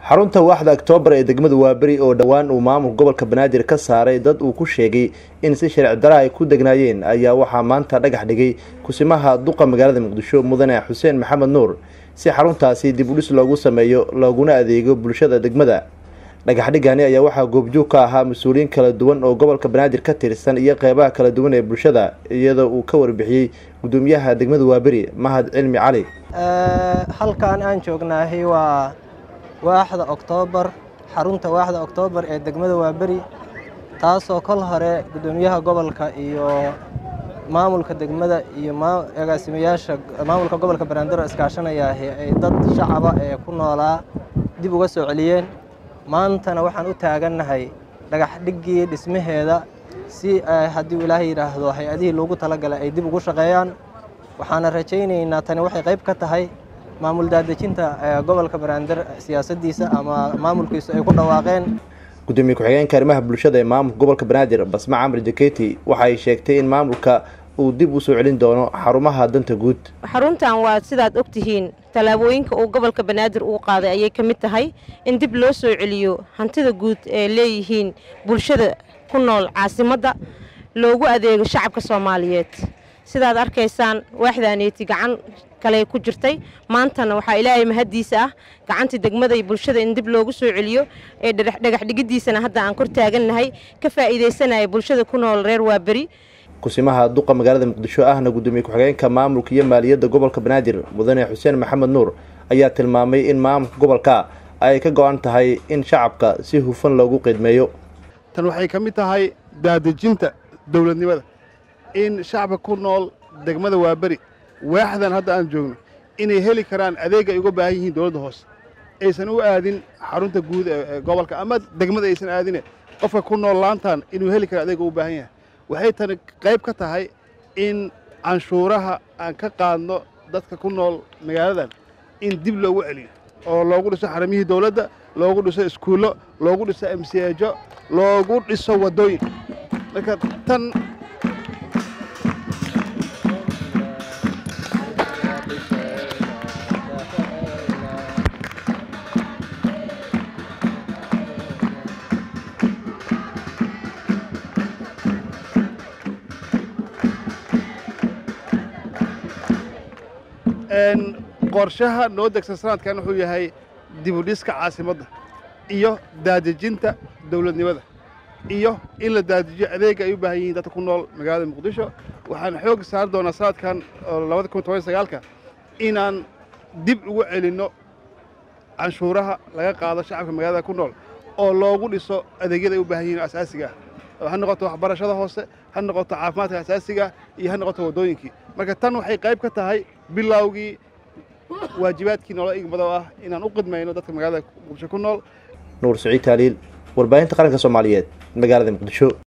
xarunta waaxda oktoobar ee degmada waaberi oo dhowaan uu maamulka gobolka banaadir ka saaray dad uu ku sheegay in si sharci dara ay ku degnaayeen ayaa waxaa maanta dhagax dhigay kusimaha duqa magaalada muqdisho mudane xuseen maxamed nuur si xaruntaasi dib udhis loogu sameeyo looguna adeego bulshada degmada dhagaxdhigani ayaa waxaa goobjoog ka ahaa mas-uuliyiin kala duwan oo gobolka banaadir ka tirsan iyo qeybaha kala duwan ee bulshada iyadoo uu ka warbixiyey gudoomiyaha degmada waaberi mahad cilmi cali halkan aan joognaahay waa waaxda oktoobar xarunta waaxda oktoobar ee degmada waaberi taasoo kol hore gudoomiyaha gobolka iyo maamulka degmada iyo agaasimayaasha maamulka gobolka banaadir iskaashanayaahi ay dad shacaba ee ku noolaa dib uga soo celiyeen maantana waxaan u taagannahay dhagaxdhiggii dhismaheeda si haddii ilaahay yidhaahdo hay-adihii loogu talagalay ay dib ugu shaqeeyaan waxaana rajaynaynaa tani waxay qayb ka tahay maamul daadejinta gobolka banaadir siyaasaddiisa ama maamulkiisu ay ku dhawaaqeen gudoomiye ku-xigeenka arrimaha bulshada ee maamulka gobolka banaadir basma camri jaketi waxa ay sheegtay in maamulka uu dib u soo celin doono xarumaha danta guud xaruntan waa sidaad og tihiin tallaabooyinka uu gobolka banaadir uu qaaday ayay ka mid tahay in dib loo soo celiyo hantida guud ee leeyihiin bulshada ku nool caasimadda loogu adeego shacabka soomaaliyeed sidaad arkaysaan waaxdaaneeti gacan kale ku jirtay maantana waxaa ilaahay mahaddiisa ah gacantii degmada iyo bulshada in dib loogu soo celiyo ee dhagaxdhigiddiisana hadda aan kor taagannahay ka faa'iidaysanaya bulshada ku nool reer waaberi kusimaha duqa magaalada muqdisho ahna gudoomiye ku-xigeenka maamulka iyo maaliyadda gobolka banaadir mudane xuseen maxamed nuur ayaa tilmaamay in maamulka gobolka ay ka go-an tahay in shacabka si hufan loogu qiidmeeyo tan waxay ka mid tahay daadejinta dowladnimada in shacabka ku nool degmada waaberi waaxdan hadda aan joogno inay heli karaan adeeg ay uga baahan yihiin dowladda hoose aysan u aadin xarunta guud ee gobolka ama degmada aysan aadine qofka ku nool laantan inuu heli karo adeega u baahan yahay waxay tani qayb ka tahay in canshuuraha aan ka qaadno dadka ku nool magaaladan in dib loogu celiyo oo loogu dhiso xaramihii dowladda loogu dhiso iskuullo loogu dhiso amsiyeejo loogu dhiso waddooyin marka tan qorshaha noo degsan sanadkan wuxuu yahay dibudhiska caasimadda iyo daadejinta dowladnimada iyo in la daadajiyo adeega ay u baahan yihiin dadka ku nool magaalada muqdisho waxaan xoog saari doonaa sanadkan labada kun toban sagaalka inaan dib ugu celinno canshuuraha laga qaado shacabka magaalada ku nool oo loogu dhiso adeegyada ay u baahan yihiin asaasiga ah ha noqoto waxbarashada hoose ha noqoto caafimaadka asaasiga iyo ha noqoto waddooyinkii marka tan waxay qayb ka tahay bilowgii waajibaadkii noola igmado ah inaan u qidmayno dadka magaalada muqdisho ku nool nuur saciid taaliil warbaahinta qaranka soomaaliyeed magaalada muqdisho